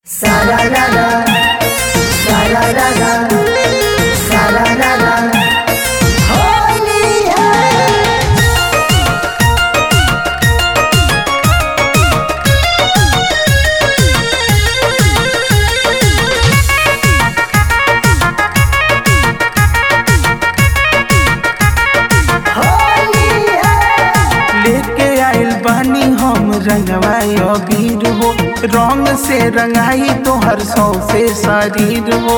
Sararara, sararara, sararara. Holy hey. Holy hey. लेके आइल बानी हम रंगवा अबीर हो रंग से रंगाई तोहर सौ से शरीर हो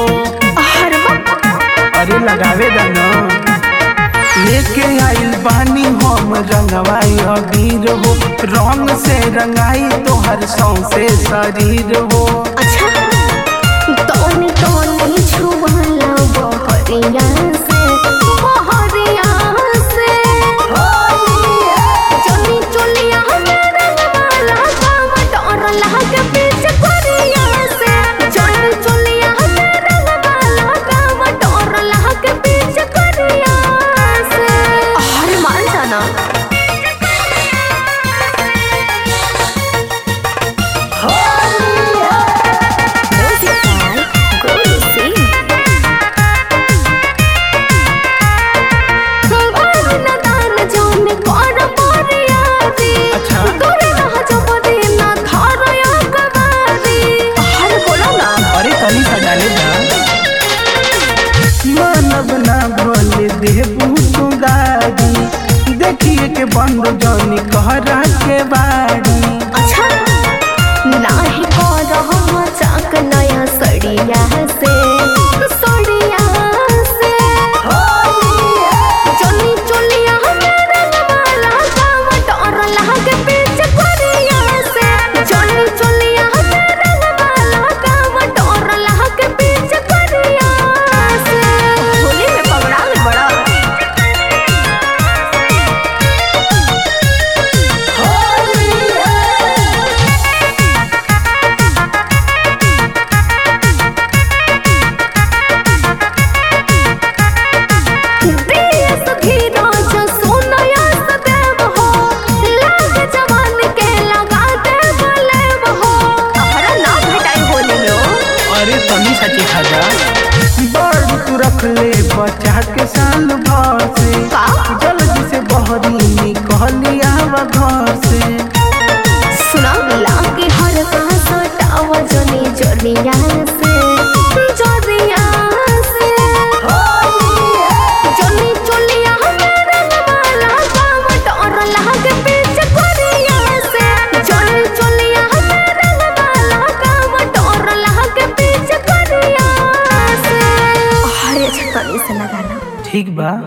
अरे लगावे दाना लेके आइल बानी हम रंगवा अबीर हो रंग से रंगाई तोहर सौ से शरीर हो अच्छा तोनी तोनी छुवाला बहरिया से बहरिया से चोनी चोलिया मेरा वाला काम डर लागे पीछे करिया से चोनी चोलिया मेरा वाला काम डर लागे पीछे करिया से अरे मान जाना म्यूजिक बाय गोलू सिंह दान जोन कर परियादी अच्छा। तोरे रह जबदी ना धरया कबादी अरे बोलो ना अरे तनी सा डाले दा मानव ना भोले देबू तू गाड़ी देखिए के बंद जौनी कहरा के बाड़ी अच्छा नाही कर मजाक नया सड़िया से सड़िया से चोली चोलिया मेरा वाला काम डर लागे पीछे करिया से चोली चोलिया मेरा वाला काम डर लागे पीछे करिया से होली में पगड़ा में बड़ा देश धीरज सोनया सदैव हो लाग जवान के लगा दे बलेव हो हमारा नाम भेटाई होली में हो अरे तनी सा चिखा जा बड़ तू रख ले बचा के साल भर से का? जल्दी से बहरी निकलिया घर से सुना लागे हर कहाँ सटाव जनी जनिया से जनिया से जनी चोलिया मेरा वाला काम डर लागे पीछे करिया से जनी चोलिया मेरा वाला काम डर लागे पीछे करिया से अरे अच्छा तनी से लगाना ठीक बा